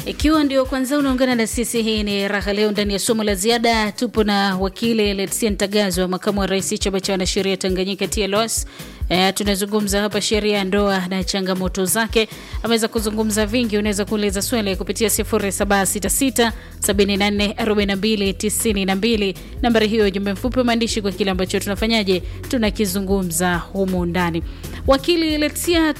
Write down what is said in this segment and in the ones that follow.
Ikiwa ndio kwanza unaungana na sisi, hii ni raha leo ndani ya somo la ziada. Tupo na wakili Letsia Ntagazwa, makamu wa rais chama cha wanasheria Tanganyika TLS. E, tunazungumza hapa sheria ya ndoa na changamoto zake. Ameweza kuzungumza vingi, unaweza kuuliza swali kupitia 0766 74 42 92. Nambari hiyo ujumbe mfupi wa maandishi kwa kile ambacho tunafanyaje tunakizungumza humu ndani. Wakili Letsia,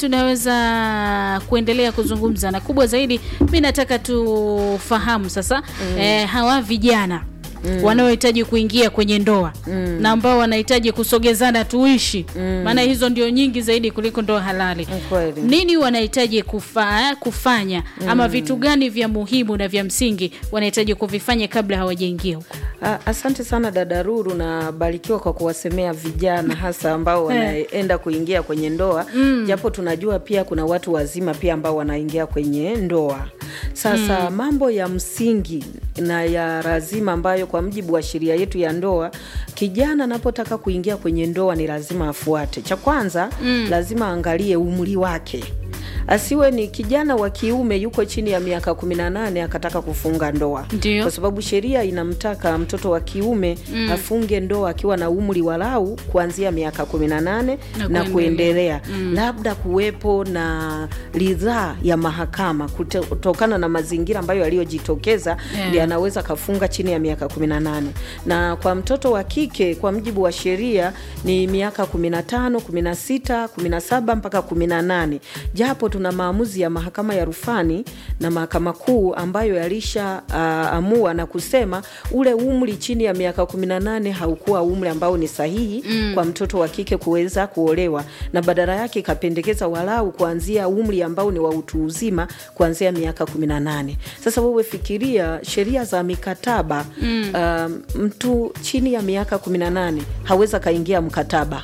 tunaweza kuendelea kuzungumza na kubwa zaidi, mi nataka tufahamu sasa mm. eh, hawa vijana Mm. wanaohitaji kuingia kwenye ndoa mm. na ambao wanahitaji kusogezana tuishi maana mm. hizo ndio nyingi zaidi kuliko ndoa halali. Kweli. Nini wanahitaji kufa, kufanya mm. ama vitu gani vya muhimu na vya msingi wanahitaji kuvifanya kabla hawajaingia huko? A- Asante sana dada Ruru, na barikiwa kwa kuwasemea vijana hasa ambao wanaenda kuingia kwenye ndoa japo tunajua pia kuna watu wazima pia ambao wanaingia kwenye ndoa. Sasa mambo ya msingi na ya lazima ambayo kwa mujibu wa sheria yetu ya ndoa, kijana anapotaka kuingia kwenye ndoa ni lazima afuate. Cha kwanza lazima aangalie umri wake asiwe ni kijana wa kiume yuko chini ya miaka 18 akataka kufunga ndoa Ndio. kwa sababu sheria inamtaka mtoto wa kiume afunge ndoa akiwa na umri walau kuanzia miaka 18 na, Na kuendelea labda kuwepo na ridhaa ya mahakama kute- kutokana na mazingira ambayo yaliyojitokeza Yeah. ndio anaweza kafunga chini ya miaka 18 na kwa mtoto wa kike kwa mujibu wa sheria ni miaka 15 16 17 mpaka 18 japo tuna maamuzi ya mahakama ya rufani na mahakama kuu ambayo yalisha uh, amua na kusema ule umri chini ya miaka 18 haukuwa umri ambao ni sahihi mm. kwa mtoto wa kike kuweza kuolewa na badala yake ikapendekeza walau kuanzia umri ambao ni wa utu uzima kuanzia miaka 18 sasa wewe fikiria sheria za mikataba mm. uh, mtu chini ya miaka 18 haweza kaingia mkataba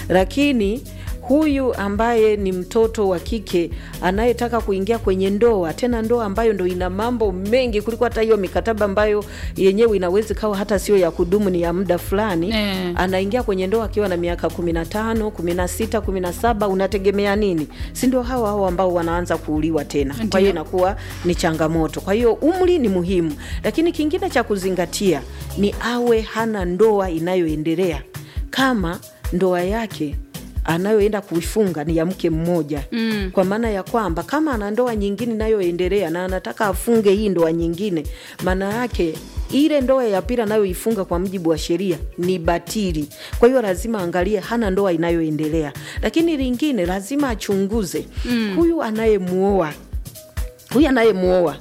lakini huyu ambaye ni mtoto wa kike anayetaka kuingia kwenye ndoa, tena ndoa ambayo ndo ina mambo mengi kuliko hata hiyo mikataba ambayo yenyewe inaweza ikawa hata sio ya kudumu, ni ya muda fulani Eh. anaingia kwenye ndoa akiwa na miaka 15, 16, 17, unategemea nini? Si ndio hawa hawa ambao wanaanza kuuliwa tena. Kwa hiyo inakuwa ni changamoto. Kwa hiyo umri ni muhimu, lakini kingine cha kuzingatia ni awe hana ndoa inayoendelea kama ndoa yake anayoenda kuifunga ni ya mke mmoja mm. kwa maana ya kwamba kama ana ndoa nyingine inayoendelea na anataka afunge hii ndoa nyingine, maana yake ile ndoa ya pili anayoifunga kwa mujibu wa sheria ni batili. Kwa hiyo lazima angalie hana ndoa inayoendelea, lakini lingine lazima achunguze mm. huyu anayemuoa huyu anayemuoa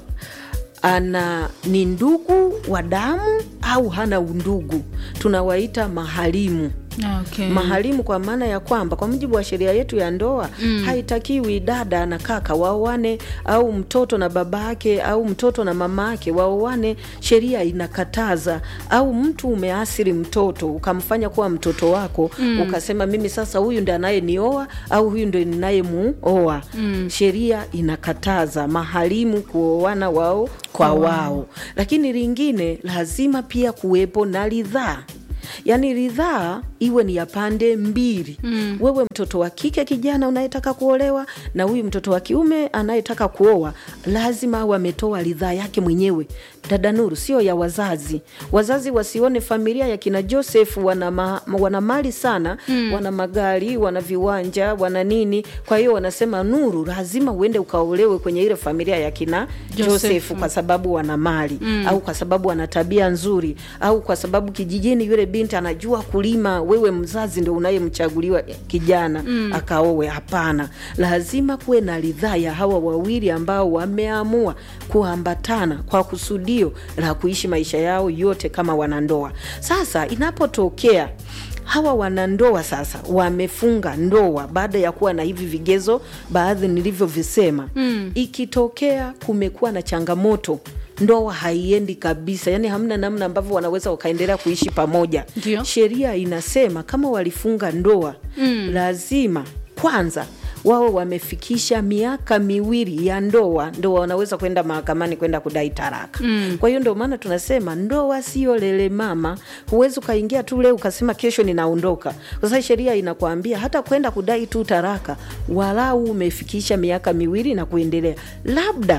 ana ni ndugu wa damu au hana undugu, tunawaita maharimu Okay. maharimu kwa maana ya kwamba kwa mujibu wa sheria yetu ya ndoa mm. haitakiwi dada na kaka waoane au mtoto na babake au mtoto na mamake waoane. Sheria inakataza. Au mtu umeasiri mtoto ukamfanya kuwa mtoto wako mm. ukasema mimi sasa huyu ndi anayenioa au huyu ndo ninayemuoa mm. sheria inakataza maharimu kuoana wao kwa wao, lakini lingine lazima pia kuwepo na ridhaa yaani ridhaa iwe ni ya pande mbili mm. wewe mtoto wa kike kijana unayetaka kuolewa na huyu mtoto wa kiume anayetaka kuoa lazima awe ametoa ridhaa yake mwenyewe dada Nuru, sio ya wazazi. Wazazi wasione familia ya kina Joseph wana, ma, wana mali sana mm. wana magari, wana viwanja, wana nini. Kwa hiyo wanasema Nuru, lazima uende ukaolewe kwenye ile familia ya kina Joseph. Joseph kwa sababu wana mali mm. au kwa sababu wana tabia nzuri au kwa sababu kijijini yule binti anajua kulima, wewe mzazi ndo unayemchaguliwa kijana mm. akaowe. Hapana, lazima kuwe na ridhaa ya hawa wawili ambao wameamua kuambatana kwa kusudio la kuishi maisha yao yote kama wanandoa. Sasa inapotokea hawa wanandoa sasa wamefunga ndoa baada ya kuwa na hivi vigezo baadhi nilivyovisema, mm. ikitokea kumekuwa na changamoto ndoa haiendi kabisa, yani hamna namna ambavyo wanaweza wakaendelea kuishi pamoja. Ndio. Sheria inasema kama walifunga ndoa mm. lazima kwanza wao wamefikisha miaka miwili ya ndoa ndo wanaweza kwenda mahakamani kwenda kudai taraka mm. kwa hiyo ndio maana tunasema ndoa sio lele mama. Huwezi ukaingia tu leo ukasema kesho ninaondoka, kwa sababu sheria inakwambia hata kwenda kudai tu taraka walau umefikisha miaka miwili na kuendelea, labda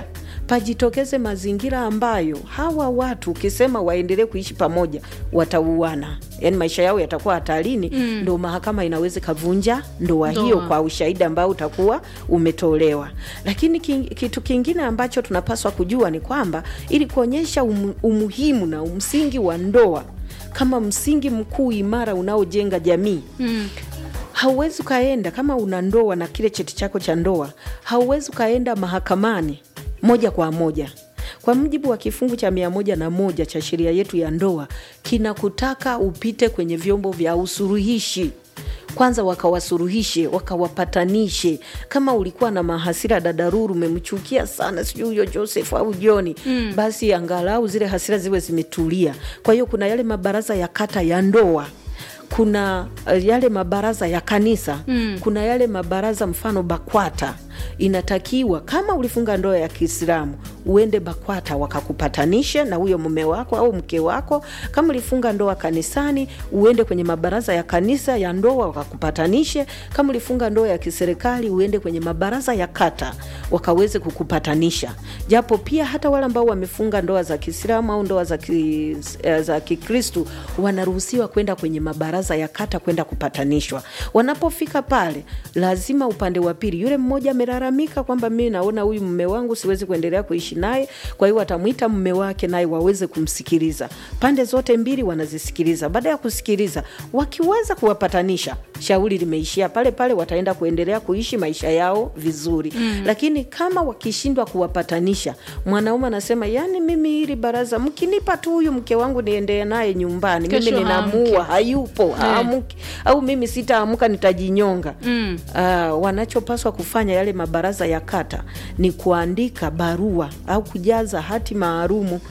pajitokeze mazingira ambayo hawa watu ukisema waendelee kuishi pamoja watauana, yani maisha yao yatakuwa hatarini, mm. ndo mahakama inaweza ikavunja ndoa Ndoa. hiyo kwa ushahidi ambao utakuwa umetolewa. Lakini king, kitu kingine ambacho tunapaswa kujua ni kwamba ili kuonyesha um, umuhimu na msingi wa ndoa kama msingi mkuu imara unaojenga jamii Mm. hauwezi ukaenda kama una ndoa na kile cheti chako cha ndoa, hauwezi ukaenda mahakamani moja kwa moja. Kwa mujibu wa kifungu cha mia moja na moja cha sheria yetu ya ndoa, kinakutaka upite kwenye vyombo vya usuluhishi kwanza wakawasuluhishe wakawapatanishe. Kama ulikuwa na mahasira dadaruru, umemchukia sana, sijui huyo Joseph au Joni mm. basi angalau zile hasira ziwe zimetulia. Kwa hiyo kuna yale mabaraza ya kata ya ndoa kuna uh, yale mabaraza ya kanisa mm. kuna yale mabaraza mfano BAKWATA inatakiwa kama ulifunga ndoa ya Kiislamu uende BAKWATA wakakupatanishe na huyo mume wako au mke wako. Kama ulifunga ndoa kanisani uende kwenye mabaraza ya kanisa ya ndoa wakakupatanishe. Kama ulifunga ndoa ya kiserikali uende kwenye mabaraza ya kata wakaweze kukupatanisha. Japo pia hata wale ambao wamefunga ndoa za Kiislamu au ndoa za ki, eh, za Kikristu wanaruhusiwa kwenda kwenye mabaraza ya kata kwenda kupatanishwa. Wanapofika pale, lazima upande wa pili, yule mmoja amelalamika kwamba mimi naona huyu mume wangu siwezi kuendelea kuishi naye, kwa hiyo watamwita mume wake naye waweze kumsikiliza. Pande zote mbili wanazisikiliza. Baada ya kusikiliza, wakiweza kuwapatanisha, shauri limeishia pale pale, wataenda kuendelea kuishi maisha yao vizuri mm. Lakini kama wakishindwa kuwapatanisha, mwanaume anasema yani, mimi hili baraza mkinipa tu huyu mke wangu niendee naye nyumbani, mimi Kesho ninamuua, hayupo haamuki, au mimi sitaamka nitajinyonga. Mm. Uh, wanachopaswa kufanya yale mabaraza ya kata ni kuandika barua au kujaza hati maalumu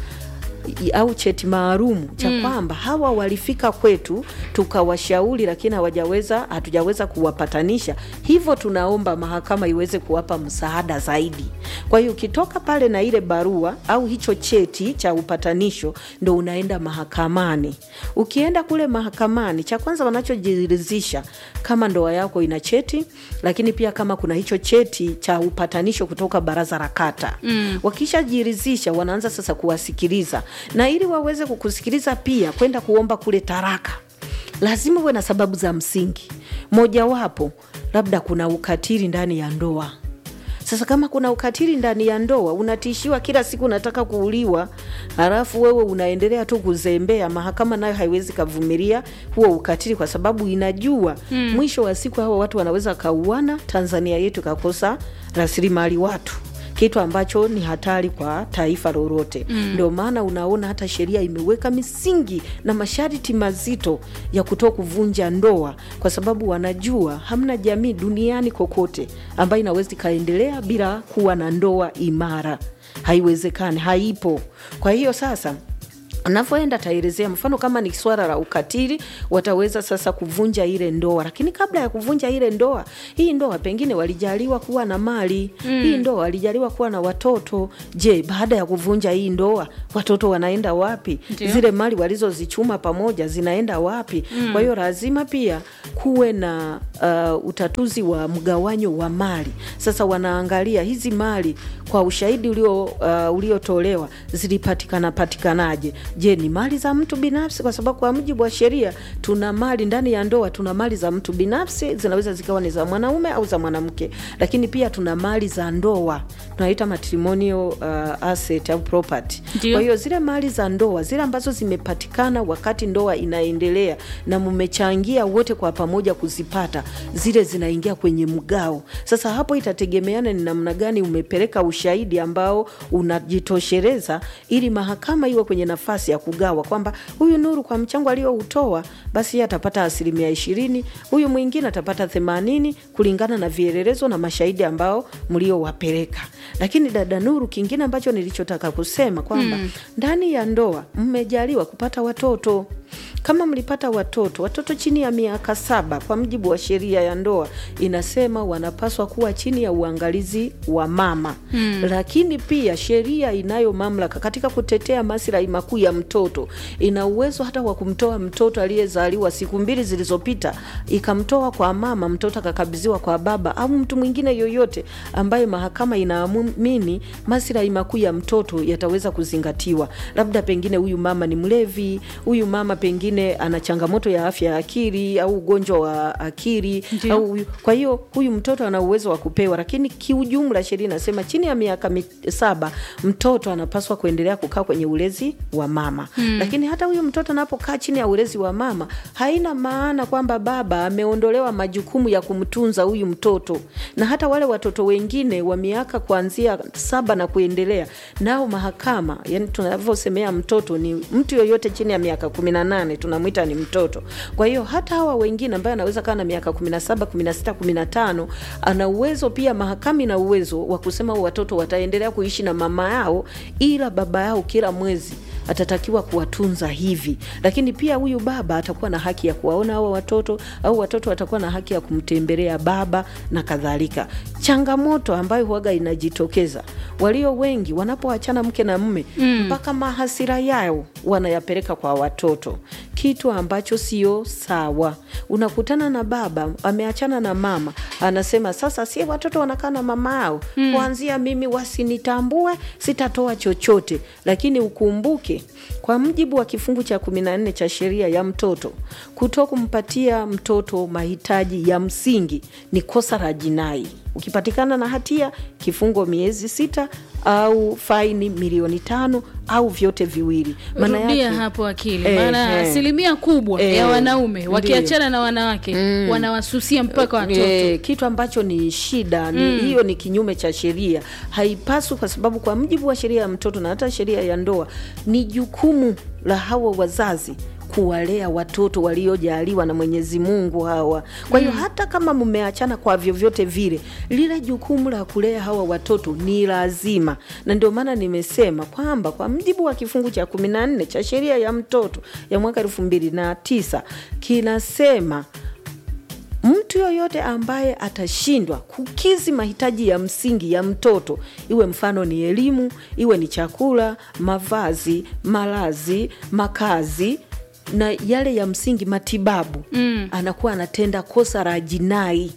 i- au cheti maalumu cha kwamba hawa walifika kwetu tukawashauri, lakini hawajaweza hatujaweza kuwapatanisha, hivyo tunaomba mahakama iweze kuwapa msaada zaidi. Kwa hiyo ukitoka pale na ile barua au hicho cheti cha upatanisho, ndo unaenda mahakamani. Ukienda kule mahakamani, cha kwanza wanachojiridhisha kama ndoa yako ina cheti, lakini pia kama kuna hicho cheti cha upatanisho kutoka baraza la kata mm. Wakishajiridhisha wanaanza sasa kuwasikiliza, na ili waweze kukusikiliza pia kwenda kuomba kule taraka, lazima uwe na sababu za msingi. Mojawapo labda kuna ukatili ndani ya ndoa. Sasa kama kuna ukatili ndani ya ndoa, unatishiwa kila siku, unataka kuuliwa, halafu wewe unaendelea tu kuzembea, mahakama nayo haiwezi kavumilia huo ukatili, kwa sababu inajua mm. mwisho wa siku hawa watu wanaweza kauana, Tanzania yetu ikakosa rasilimali watu kitu ambacho ni hatari kwa taifa lolote. Ndio maana unaona hata sheria imeweka misingi na masharti mazito ya kutoa kuvunja ndoa, kwa sababu wanajua hamna jamii duniani kokote ambayo inaweza ikaendelea bila kuwa na ndoa imara. Haiwezekani, haipo. Kwa hiyo sasa anavyoenda ataelezea mfano kama ni swala la ukatili, wataweza sasa kuvunja ile ndoa. Lakini kabla ya kuvunja ile ndoa, hii ndoa pengine walijaliwa kuwa na mali mm. hii ndoa walijaliwa kuwa na watoto. Je, baada ya kuvunja hii ndoa watoto wanaenda wapi? Ndio. Zile mali walizozichuma pamoja zinaenda wapi? mm. Kwa hiyo lazima pia kuwe na uh, utatuzi wa mgawanyo wa mali. Sasa wanaangalia hizi mali kwa ushahidi ulio uh, uliotolewa zilipatikana patikanaje? Je, ni mali za mtu binafsi? Kwa sababu kwa mujibu wa sheria tuna mali ndani ya ndoa, tuna mali za mtu binafsi, zinaweza zikawa ni za mwanaume au za mwanamke, lakini pia tuna mali za ndoa tunaita matrimonial uh, asset au property. Ndio. Kwa hiyo zile mali za ndoa zile ambazo zimepatikana wakati ndoa inaendelea na mmechangia wote kwa pamoja kuzipata, zile zinaingia kwenye mgao. Sasa hapo itategemeana ni namna gani umepeleka ushahidi ambao unajitosheleza, ili mahakama iwe kwenye nafasi ya kugawa kwamba huyu Nuru kwa mchango aliyoutoa basi yeye atapata asilimia ishirini, huyu mwingine atapata themanini kulingana na vielelezo na mashahidi ambao mliowapeleka. Lakini dada Nuru, kingine ambacho nilichotaka kusema kwamba ndani ya ndoa mmejaliwa kupata watoto kama mlipata watoto watoto chini ya miaka saba, kwa mujibu wa sheria ya ndoa inasema wanapaswa kuwa chini ya uangalizi wa mama mm. Lakini pia sheria inayo mamlaka katika kutetea maslahi makuu ya mtoto, ina uwezo hata wa kumtoa mtoto aliyezaliwa siku mbili zilizopita, ikamtoa kwa mama, mtoto akakabidhiwa kwa baba au mtu mwingine yoyote ambaye mahakama inaamini maslahi makuu ya mtoto yataweza kuzingatiwa. Labda pengine huyu mama ni mlevi, huyu mama pengine ana changamoto ya afya ya akili au ugonjwa wa akili Ndiyo. au huyu, kwa hiyo huyu mtoto ana uwezo wa kupewa, lakini kiujumla sheria inasema chini ya miaka mi- saba mtoto anapaswa kuendelea kukaa kwenye ulezi wa mama mm. Lakini hata huyu mtoto anapokaa chini ya ulezi wa mama, haina maana kwamba baba ameondolewa majukumu ya kumtunza huyu mtoto, na hata wale watoto wengine wa miaka kuanzia saba na kuendelea, nao mahakama, yani tunavyosemea mtoto ni mtu yoyote chini ya miaka kumi na nane tunamwita ni mtoto. Kwa hiyo hata hawa wengine ambaye anaweza kaa na miaka kumi na saba kumi na sita kumi na tano ana uwezo pia, mahakama ina uwezo wa kusema watoto wataendelea kuishi na mama yao, ila baba yao kila mwezi atatakiwa kuwatunza hivi, lakini pia huyu baba atakuwa na haki ya kuwaona hawa watoto au watoto watakuwa na haki ya kumtembelea baba na kadhalika. Changamoto ambayo huaga inajitokeza, walio wengi wanapoachana mke na mume mpaka mahasira yao wanayapeleka kwa watoto, kitu ambacho sio sawa. Unakutana na baba ameachana na mama, anasema sasa si watoto wanakaa na mama yao, kuanzia mimi wasinitambue, sitatoa chochote. Lakini ukumbuke kwa mujibu wa kifungu cha kumi na nne cha sheria ya mtoto, kuto kumpatia mtoto mahitaji ya msingi ni kosa la jinai. Ukipatikana na hatia, kifungo miezi sita au faini milioni tano au vyote viwili. Maana rudia yake hapo akili Eh, maana eh. asilimia kubwa Eh, ya wanaume ndiyo. wakiachana na wanawake wanawasusia mpaka watoto E, kitu ambacho ni shida ni hiyo, ni kinyume cha sheria, haipaswi, kwa sababu kwa mujibu wa sheria ya mtoto na hata sheria ya ndoa ni jukumu la hawa wazazi kuwalea watoto waliojaliwa na Mwenyezi Mungu hawa. Kwa hiyo hata kama mmeachana kwa vyovyote vile, lile jukumu la kulea hawa watoto ni lazima, na ndio maana nimesema kwamba kwa mujibu wa kifungu cha kumi na nne cha sheria ya mtoto ya mwaka elfu mbili na tisa kinasema mtu yoyote ambaye atashindwa kukizi mahitaji ya msingi ya mtoto, iwe mfano ni elimu, iwe ni chakula, mavazi, malazi, makazi na yale ya msingi, matibabu, anakuwa anatenda kosa la jinai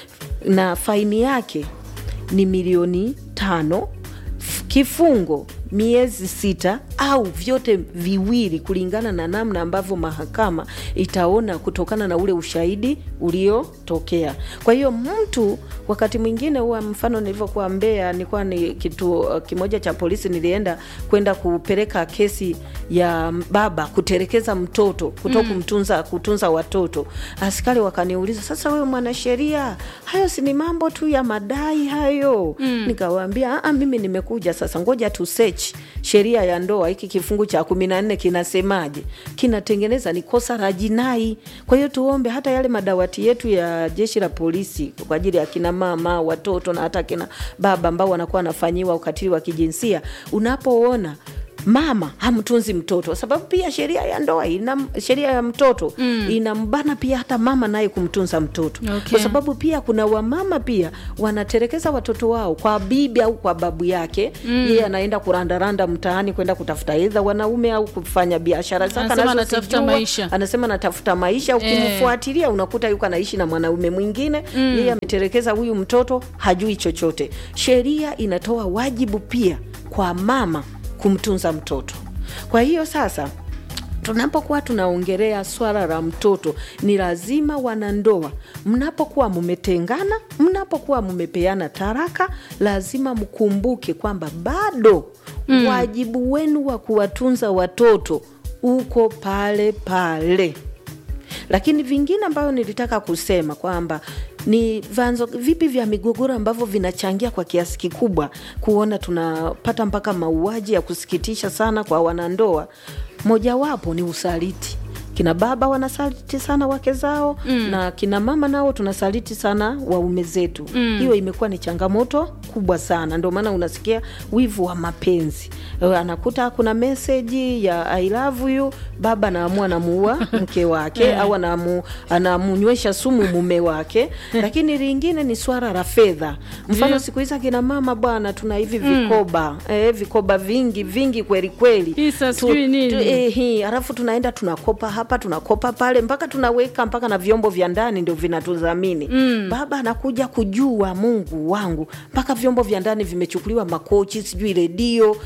na faini yake ni milioni tano, f- kifungo miezi sita au vyote viwili, kulingana na namna ambavyo mahakama itaona kutokana na ule ushahidi uliotokea. Kwa hiyo mtu wakati mwingine huwa, mfano nilivyokuwa Mbeya, nilikuwa ni kituo kimoja cha polisi, nilienda kwenda kupeleka kesi ya baba kutelekeza mtoto kuto kumtunza kutunza watoto. Askari wakaniuliza, sasa wewe mwanasheria, hayo si ni mambo tu ya madai hayo? Nikawaambia "Ah, mimi nimekuja sasa, ngoja tu search sheria ya ndoa, hiki kifungu cha kumi na nne kinasemaje? Kinatengeneza ni kosa la jinai. Kwa hiyo tuombe hata yale madawati yetu ya jeshi la polisi kwa ajili ya kina mama, watoto na hata kina baba ambao wanakuwa wanafanyiwa ukatili wa kijinsia, unapoona mama hamtunzi mtoto, kwa sababu pia sheria ya ndoa ina sheria ya mtoto inambana pia hata mama naye kumtunza mtoto Okay. kwa sababu pia kuna wamama pia wanatelekeza watoto wao kwa bibi au kwa babu yake yeye anaenda kurandaranda mtaani kwenda kutafuta edha wanaume au kufanya biashara zake Anasema anazozijua. anatafuta maisha. anasema anatafuta maisha ukimfuatilia unakuta yuko anaishi na mwanaume mwingine yeye ametelekeza huyu mtoto hajui chochote sheria inatoa wajibu pia kwa mama kumtunza mtoto kwa hiyo sasa tunapokuwa tunaongelea swala la mtoto, ni lazima wanandoa, mnapokuwa mmetengana, mnapokuwa mmepeana taraka, lazima mkumbuke kwamba bado wajibu wenu wa kuwatunza watoto uko pale pale lakini vingine ambavyo nilitaka kusema kwamba ni vyanzo vipi vya migogoro ambavyo vinachangia kwa kiasi kikubwa kuona tunapata mpaka mauaji ya kusikitisha sana kwa wanandoa. Mojawapo ni usaliti. kina baba wanasaliti sana wake zao mm. na kina mama nao tunasaliti sana waume zetu mm. hiyo imekuwa ni changamoto kubwa sana ndio maana unasikia wivu wa mapenzi Eh, anakuta kuna meseji ya I love you baba anaamua anamuua mke wake au anamu, anamunywesha sumu mume wake lakini lingine ni swala la fedha mfano siku hizi akina mama bwana tuna hivi vikoba eh, vikoba vingi vingi kweli kweli Hisa Tu- sijui nini. tu- eh, hii alafu tunaenda tunakopa hapa tunakopa pale mpaka tunaweka mpaka na vyombo vya ndani ndio vinatudhamini mm. baba anakuja kujua mungu wangu mpaka vyombo vya ndani vimechukuliwa makochi sijui redio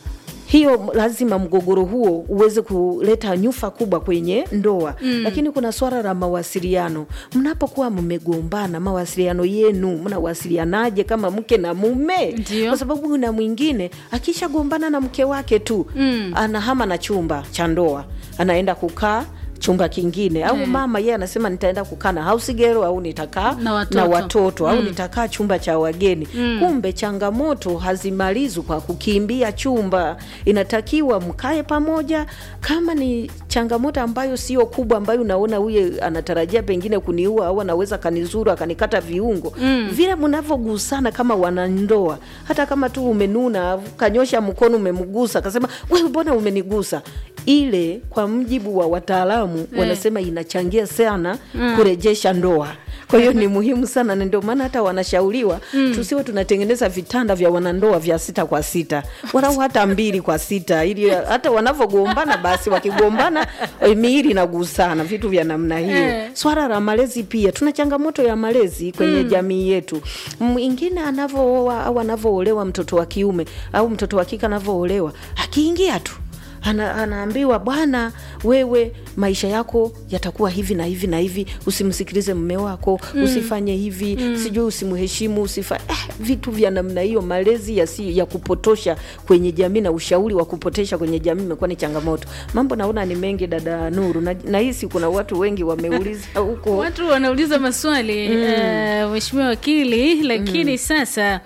hiyo lazima mgogoro huo uweze kuleta nyufa kubwa kwenye ndoa mm. lakini kuna swala la mawasiliano mnapokuwa mmegombana mawasiliano yenu mnawasilianaje kama mke na mume Ndio. kwa sababu kuna mwingine akishagombana na mke wake tu mm. anahama na chumba cha ndoa anaenda kukaa chumba kingine au Eh. mama yeye anasema nitaenda kukaa na house girl au nitakaa Na watoto. na watoto au nitakaa chumba cha wageni kumbe changamoto hazimalizwi kwa kukimbia chumba inatakiwa mkae pamoja kama ni changamoto ambayo sio kubwa ambayo unaona huye anatarajia pengine kuniua au anaweza kanizuru akanikata viungo vile mnavyogusana kama wanandoa hata kama tu umenuna kanyosha mkono umemgusa akasema wewe mbona umenigusa ile kwa mjibu wa wataalamu wanasema inachangia sana kurejesha ndoa kwa hiyo ni muhimu sana na ndio maana hata wanashauriwa tusiwe tunatengeneza vitanda vya wanandoa vya sita kwa sita walau hata mbili kwa sita ili hata wanavyogombana basi wakigombana eh, miili inagusana vitu vya namna hiyo Eh. swala la malezi pia tuna changamoto ya malezi kwenye jamii yetu mwingine anavyooa au anavyoolewa mtoto wa kiume au mtoto wa kike anavyoolewa akiingia tu ana, anaambiwa bwana wewe maisha yako yatakuwa hivi na hivi na hivi usimsikilize mme wako usifanye hivi sijui usimheshimu usifa eh, vitu vya namna hiyo malezi yasi, ya kupotosha kwenye jamii na ushauri wa kupotosha kwenye jamii imekuwa ni changamoto mambo naona ni mengi dada nuru na, nahisi kuna watu wengi wameuliza huko watu wanauliza maswali eh, mheshimiwa wakili lakini sasa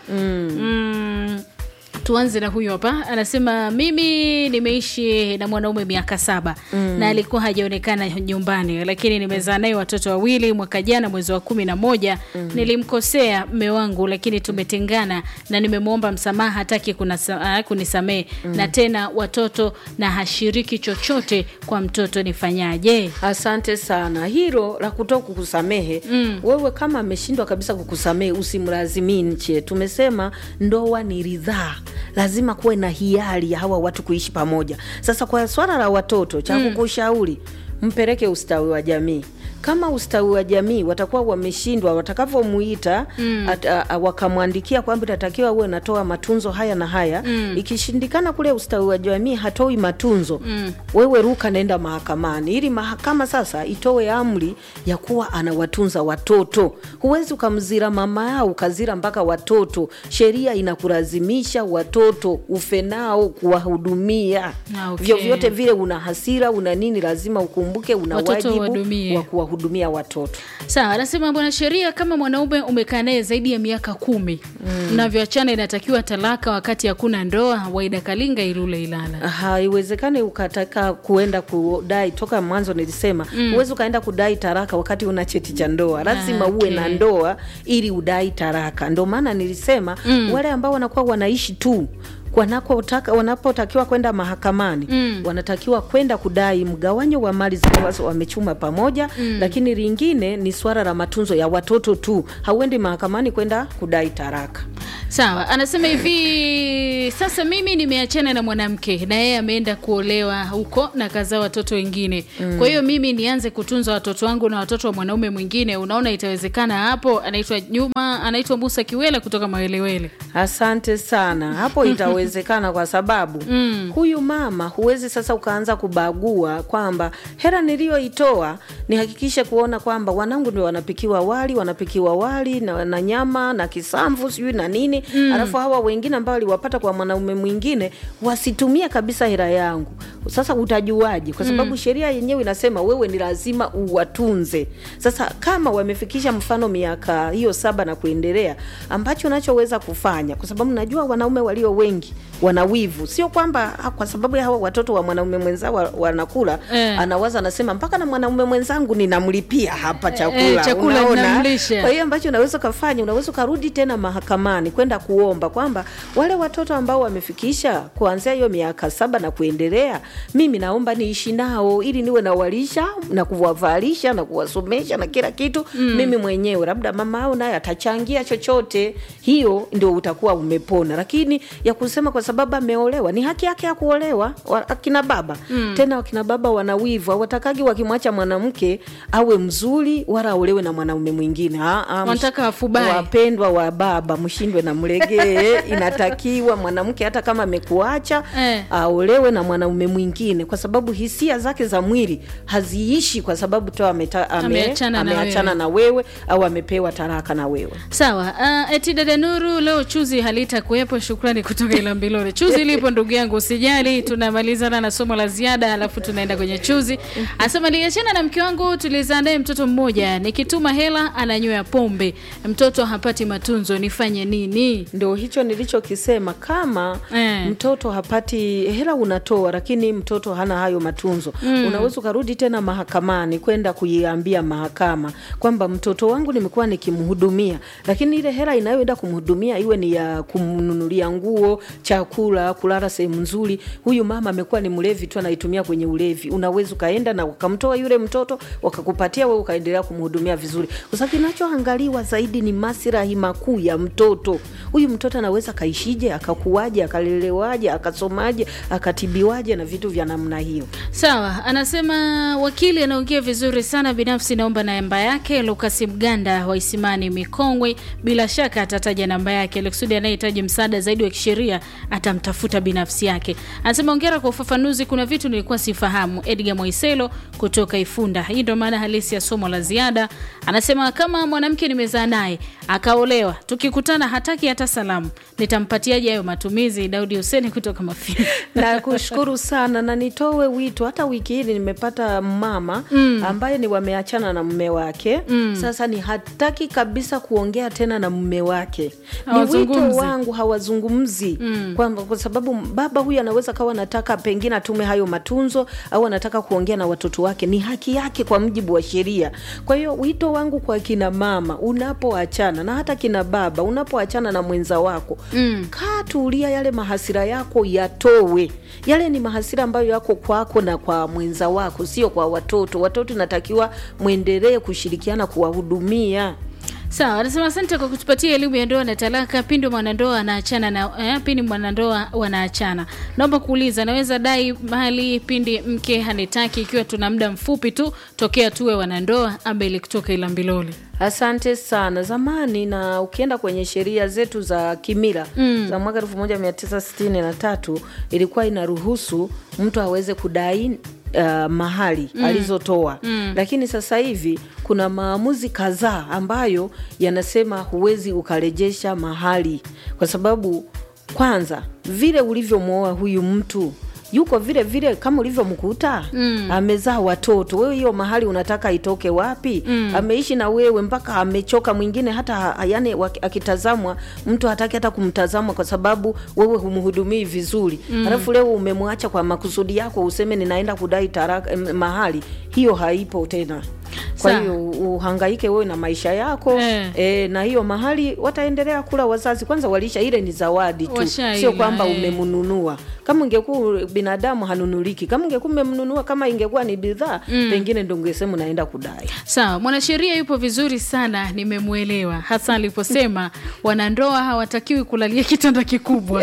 mm, tuanze na huyu hapa anasema mimi nimeishi na mwanaume miaka saba na alikuwa hajaonekana nyumbani lakini nimezaa naye watoto wawili mwaka jana mwezi wa kumi na moja nilimkosea mme wangu lakini tumetengana na nimemwomba msamaha hataki kunasa- ah, kunisamehe na tena watoto na hashiriki chochote kwa mtoto nifanyaje Asante sana. Hilo la kutoka kukusamehe mm. wewe kama ameshindwa kabisa kukusamehe usimlazimishe. Tumesema ndoa ni ridhaa, lazima kuwe na hiari ya hawa watu kuishi pamoja. Sasa kwa swala la watoto, cha kukushauri mpeleke ustawi wa jamii. Kama ustawi wa jamii watakuwa wameshindwa, watakavyomuita mm. wakamwandikia kwamba itatakiwa uwe natoa matunzo haya na haya mm. ikishindikana kule ustawi wa jamii hatoi matunzo mm. wewe ruka naenda mahakamani ili mahakama sasa itoe amri ya kuwa anawatunza watoto. Huwezi ukamzira mama yao ukazira mpaka watoto. Sheria inakulazimisha watoto ufe nao kuwahudumia Ah, okay. vyovyote vile, una hasira una nini, lazima ukumbuke una Watoto wajibu uwahudumie. wa kuwahudumia watoto. sawa anasema bwana sheria kama mwanaume umekaa naye zaidi ya miaka kumi mnavyoachana inatakiwa talaka wakati hakuna ndoa waida kalinga ilule ilala haiwezekani ukataka kuenda kudai toka mwanzo nilisema huwezi ukaenda kudai taraka wakati una cheti cha ndoa lazima Ah, uwe na okay. ndoa ili udai taraka ndo maana nilisema wale ambao wanakuwa wanaishi tu wanakotaka wanapotakiwa kwenda mahakamani mm. wanatakiwa kwenda kudai mgawanyo wa mali zile ambazo wamechuma pamoja mm. lakini lingine ni swala la matunzo ya watoto tu hauendi mahakamani kwenda kudai taraka sawa anasema hivi sasa mimi nimeachana na mwanamke na yeye ameenda kuolewa huko na kazaa watoto wengine kwa hiyo mimi nianze kutunza watoto wangu na watoto wa mwanaume mwingine unaona itawezekana hapo anaitwa juma anaitwa musa kiwela kutoka mawelewele Asante sana. Hapo itawezekana kwa sababu mm. huyu mama huwezi sasa ukaanza kubagua kwamba hela niliyoitoa nihakikishe kuona kwamba wanangu ndio wanapikiwa wali, wanapikiwa wali na, na nyama na kisamvu sijui na nini mm. alafu hawa wengine ambao waliwapata kwa mwana mwanaume mwingine wasitumie kabisa hela yangu. Sasa utajuaje? Kwa sababu sheria yenyewe inasema wewe ni lazima uwatunze. Sasa kama wamefikisha mfano miaka hiyo saba na kuendelea, ambacho unachoweza kufanya, kwa sababu najua wanaume walio wengi wana wivu, sio kwamba ah, kwa sababu ya hawa watoto wa mwanaume mwenzao wa- wanakula Eh. anawaza anasema mpaka na mwanaume mwenzangu ninamlipia hapa chakula, Eh, chakula unaona? ninamlisha. Kwa hiyo ambacho unaweza ukafanya, unaweza ukarudi tena mahakamani kwenda kuomba kwamba wale watoto ambao wamefikisha kuanzia hiyo miaka saba na kuendelea, mimi naomba niishi nao ili niwe nawalisha na kuwavalisha na kuwasomesha na kila kitu mimi mwenyewe, labda mama au naye atachangia chochote, hiyo ndio utakuwa umepona. Lakini ya kusema kwa sababu ameolewa, ni haki yake ya kuolewa. Wa- Akina baba tena, wakina baba wana wivu, hawatakagi wakimwacha mwanamke awe mzuri wala aolewe na mwanaume mwingine. Ah, ah, msh- Wanataka afubae. wapendwa wa baba, mshindwe na mlegee. Inatakiwa mwanamke hata kama amekuacha Eh. aolewe na mwanaume mwingine, kwa sababu hisia zake za mwili haziishi kwa sababu tu ameta, ame, Ameachana na ameachana wewe. na wewe au amepewa talaka na wewe. Sawa. Uh, eti dada Nuru, leo chuzi halitakuwepo. Shukrani kutoka Ilambilore. Chuzi lipo ndugu yangu, usijali. Tunamalizana na somo la ziada, alafu tunaenda kwenye chuzi. Asema niliachana na mke wangu, tulizaa naye mtoto mmoja, nikituma hela ananywea pombe, mtoto hapati matunzo, nifanye nini? Ndio hicho nilichokisema, kama Eh. mtoto hapati hela unatoa, lakini mtoto hana hayo matunzo, unaweza ukarudi tena mahakamani kwenda kuiambia mahakama kwamba mtoto wangu nimekuwa nikimhudumia, lakini ile hela inayoenda kumhudumia iwe ni ya kumnunulia nguo, chakula, kulala sehemu nzuri. Huyu mama amekuwa ni mlevi tu, anaitumia kwenye ulevi. Unaweza ukaenda na ukamtoa yule mtoto wakakupatia wewe, ukaendelea kumhudumia vizuri, kwa sababu kinachoangaliwa zaidi ni maslahi makuu ya mtoto. Huyu mtoto anaweza akaishije, akakuwaje, akalelewaje, akasomaje, akatibiwaje na vitu vya namna hiyo. Sawa, anasema wakili anaongea vizuri sana. Binafsi naomba namba yake. Lukas Mganda wa Isimani Mikongwe, bila shaka atataja namba yake alikusudi anayehitaji msaada zaidi wa kisheria atamtafuta binafsi yake. Anasema ongera kwa ufafanuzi, kuna vitu nilikuwa sifahamu. Edgar Moiselo kutoka Ifunda. Hii ndio maana halisi ya somo la ziada. Anasema kama mwanamke nimezaa naye akaolewa, tukikutana hataki hata salamu, nitampatiaje hayo matumizi? Daudi Huseni kutoka Mafinga. na kushukuru sana na nitoe wito. Hata wiki hii nimepata mama ambaye ni wameachana na mume wake sasa, ni hataki kabisa kuongea tena na mume wake. Ni wito Hawazungumzi. wangu, hawazungumzi kwamba kwa sababu baba huyu anaweza kawa anataka pengine atume hayo matunzo au anataka kuongea na watoto wake, ni haki yake kwa mujibu wa sheria. Kwa hiyo wito wangu kwa kina mama, unapoachana na hata kina baba, unapoachana na mwenza wako kaa tulia, yale mahasira yako yatowe. Yale ni mahasira ambayo yako kwako na kwa mwenza wako, sio kwa watoto. Watoto inatakiwa mwendelee kushirikiana kuwahudumia. Sawa, anasema asante kwa kutupatia elimu ya ndoa na talaka pindi mwanandoa anaachana na eh, pindi mwanandoa wanaachana. Naomba kuuliza, naweza dai mali pindi mke hanitaki ikiwa tuna muda mfupi tu tokea tuwe wanandoa? Abeli kutoka Ilambiloli. Asante sana. Zamani na ukienda kwenye sheria zetu za kimila za mwaka elfu moja mia tisa sitini na tatu ilikuwa inaruhusu mtu aweze kudai uh, mahali alizotoa, lakini sasa hivi kuna maamuzi kadhaa ambayo yanasema huwezi ukarejesha mahali, kwa sababu kwanza vile ulivyomwoa huyu mtu yuko vile vile kama ulivyomkuta amezaa watoto wewe, hiyo mahali unataka itoke wapi? Ameishi na wewe mpaka amechoka, mwingine hata ha- yani waki- akitazamwa mtu hataki hata kumtazama kwa sababu wewe humhudumii vizuri, alafu leo umemwacha kwa makusudi yako, useme ninaenda kudai taraka, em, mahali, hiyo haipo tena. Kwa Sawa. hiyo uhangaike wewe na maisha yako Eh. e, na hiyo mahali wataendelea kula wazazi. Kwanza walisha, ile ni zawadi tu, Washaila, sio kwamba eh. umemnunua. Kama ungekuwa binadamu hanunuliki, kama ungekuwa umemnunua, kama ingekuwa ni bidhaa pengine ndo ungesema unaenda kudai. Sawa, mwanasheria yupo vizuri sana, nimemwelewa hasa aliposema wanandoa hawatakiwi kulalia kitanda kikubwa.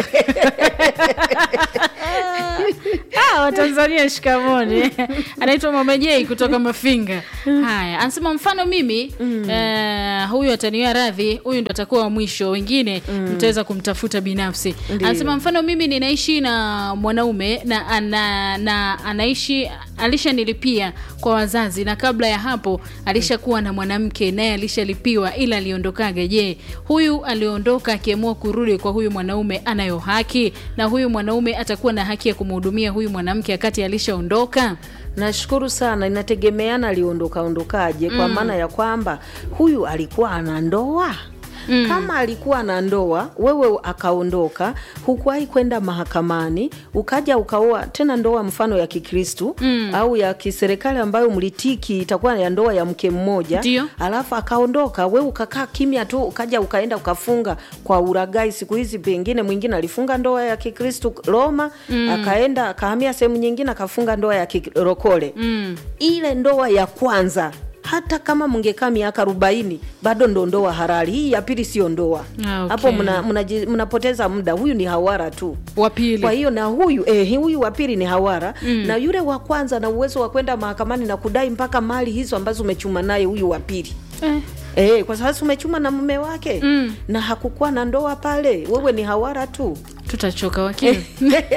Ah, Watanzania shikamoni. Anaitwa Mama Jei kutoka Mafinga. Haya, anasema mfano mimi eh, huyu ataniwa radhi, huyu ndo atakuwa wa mwisho, wengine mtaweza kumtafuta binafsi. Ndiyo. Anasema mfano mimi ninaishi na mwanaume na, ana, na anaishi alishanilipia kwa wazazi na kabla ya hapo alishakuwa na mwanamke naye alishalipiwa ila aliondokaga je huyu aliondoka akiamua kurudi kwa huyu mwanaume anayo haki na huyu mwanaume atakuwa na haki ya kumhudumia huyu mwanamke wakati alishaondoka nashukuru sana inategemeana aliondoka ondokaje kwa maana ya kwamba huyu alikuwa ana ndoa Mm. kama alikuwa na ndoa wewe akaondoka hukuwahi kwenda mahakamani ukaja ukaoa tena ndoa mfano ya kikristu mm. au ya kiserikali ambayo mlitiki itakuwa ya ndoa ya mke mmoja Ndio. alafu akaondoka we ukakaa kimya tu ukaja ukaenda ukafunga kwa uragai siku hizi pengine mwingine alifunga ndoa ya kikristu roma mm. akaenda akahamia sehemu nyingine akafunga ndoa ya kirokole mm. ile ndoa ya kwanza hata kama mngekaa miaka arobaini bado ndo ndoa halali hii ya pili sio ndoa Ah, okay. hapo mna- mnaji- mnapoteza muda huyu ni hawara tu wa pili kwa hiyo na huyu eh, huyu wa pili ni hawara mm. na yule wa kwanza na uwezo wa kwenda mahakamani na kudai mpaka mali hizo ambazo umechuma naye huyu wa pili eh. E, kwa sababu umechuma na mume wake mm. na hakukuwa na ndoa pale, wewe ni hawara tu. tutachoka wakili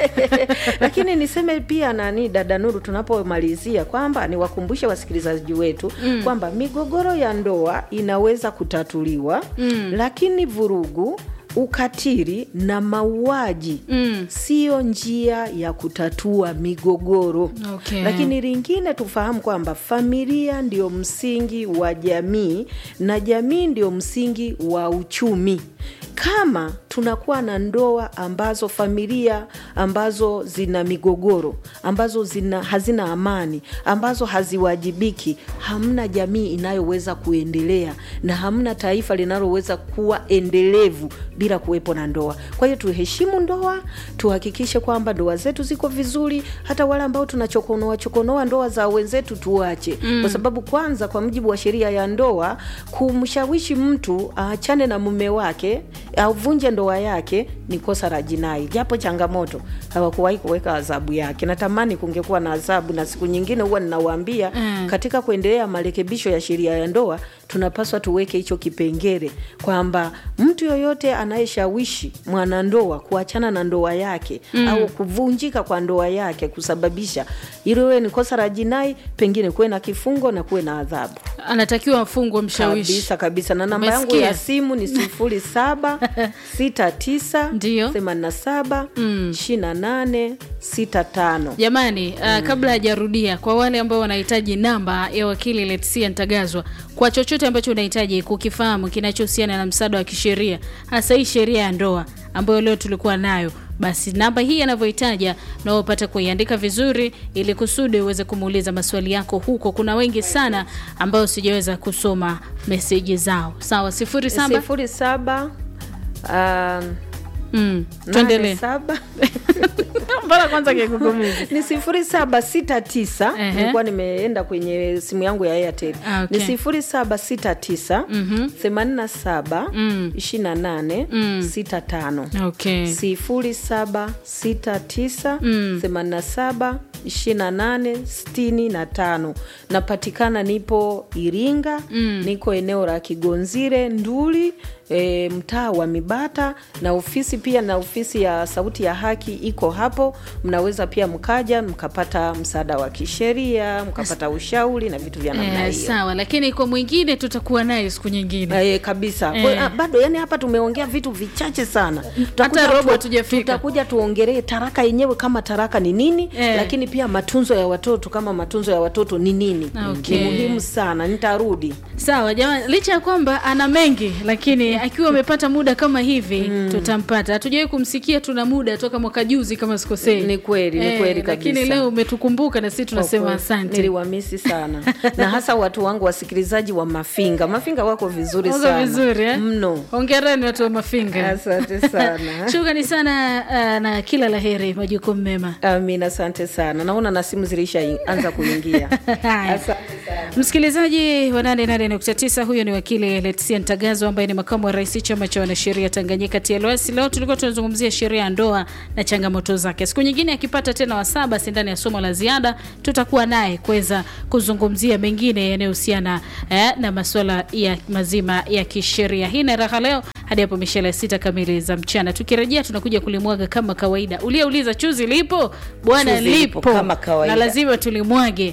Lakini niseme pia nani, dada Nuru, tunapomalizia kwamba niwakumbushe wasikilizaji wetu mm. kwamba migogoro ya ndoa inaweza kutatuliwa mm. lakini vurugu ukatili na mauaji Mm. siyo njia ya kutatua migogoro Okay. lakini lingine tufahamu kwamba familia ndio msingi wa jamii na jamii ndio msingi wa uchumi kama tunakuwa na ndoa ambazo familia ambazo zina migogoro ambazo zina, hazina amani ambazo haziwajibiki hamna jamii inayoweza kuendelea na hamna taifa linaloweza kuwa endelevu bila kuwepo na ndoa kwa hiyo tuheshimu ndoa tuhakikishe kwamba ndoa zetu ziko vizuri hata wale ambao tunachokonoa chokonoa ndoa za wenzetu tuache mm. kwa sababu kwanza kwa mujibu wa sheria ya ndoa kumshawishi mtu aachane na mume wake avunje ndoa yake ni kosa la jinai japo changamoto hawakuwahi kuweka adhabu yake natamani kungekuwa na adhabu na siku nyingine huwa ninawaambia Mm. katika kuendelea marekebisho ya sheria ya ndoa tunapaswa tuweke hicho kipengele kwamba mtu yoyote anayeshawishi mwanandoa kuachana na ndoa yake mm. au kuvunjika kwa ndoa yake kusababisha iliwe ni kosa la jinai pengine kuwe na kifungo na kuwe na adhabu anatakiwa afungwe mshawishi kabisa kabisa na namba yangu Umesikia? ya simu ni sifuri saba sita tisa Ndio. themanini na saba ishirini na nane sita tano jamani uh, kabla hajarudia kwa wale ambao wanahitaji namba ya wakili letsia ntagazwa kwa chochote ambacho unahitaji kukifahamu kinachohusiana na msaada wa kisheria hasa hii sheria ya ndoa ambayo leo tulikuwa nayo basi namba hii anavyohitaja na upate kuiandika vizuri ili kusudi uweze kumuuliza maswali yako huko kuna wengi sana ambao sijaweza kusoma meseji zao sawa sifuri saba sifuri saba um, mm, nane tuendelee saba mpaka kwanza kikugumizi ni sifuri saba sita tisa Ehe. nilikuwa nimeenda kwenye simu yangu ya airtel Ah, okay. ni sifuri saba sita tisa themanini na saba ishirini na nane sita tano okay sifuri saba sita tisa themanini na saba ishirini na nane sitini na tano napatikana nipo iringa niko eneo la kigonzire nduli e, mtaa wa mibata na ofisi pia na ofisi ya sauti ya haki iko hapo mnaweza pia mkaja mkapata msaada wa kisheria mkapata ushauri na vitu vya namna Eh, hiyo sawa lakini kwa mwingine tutakuwa naye siku nyingine Eh, kabisa Eh. Kwa- ah, bado yani hapa tumeongea vitu vichache sana Tutakuja robo tu- hatujafika. tutakuja tuongelee taraka yenyewe kama taraka ni nini Eh. lakini pia matunzo ya watoto kama matunzo ya watoto ni nini Okay. ni muhimu sana nitarudi sawa jamani licha ya kwamba ana mengi lakini akiwa amepata muda kama hivi tutampata hatujawahi kumsikia tuna muda toka mwaka juzi kama sikosei Ni kweli, ni kweli lakini kabisa. leo umetukumbuka na sisi tunasema Kwa kweli, asante niliwamisi sana na hasa watu wangu wasikilizaji wa mafinga mafinga wako vizuri Wako sana vizuri eh? mno hongerani watu wa mafinga asante sana shukrani sana uh, na kila la heri majukumu mema amin asante sana naona na simu zilishaanza kuingia Haya. asante sana msikilizaji wa 88.9 huyo ni wakili letsia ntagazo ambaye ni makamu wa rais chama cha wanasheria tanganyika tls leo tulikuwa tunazungumzia sheria ya ndoa na changamoto zake siku nyingine akipata tena wasaa basi ndani ya somo la ziada tutakuwa naye kuweza kuzungumzia mengine yanayohusiana eh, na masuala ya mazima ya kisheria hii na raha leo hadi hapo mishale ya sita kamili za mchana. Tukirejea tunakuja kulimwaga kama kawaida. Uliyeuliza chuzi lipo bwana, Chuzi lipo lipo kama kawaida. na lazima tulimwage.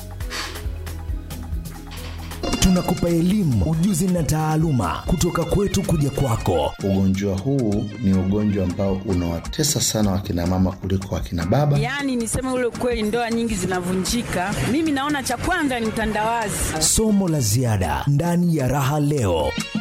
Tunakupa elimu, ujuzi na taaluma kutoka kwetu kuja kwako. Ugonjwa huu ni ugonjwa ambao unawatesa sana wakina mama kuliko wakina baba. Yaani niseme ule kweli, ndoa nyingi zinavunjika. Mimi naona cha kwanza ni mtandawazi. Somo la ziada ndani ya Raha Leo.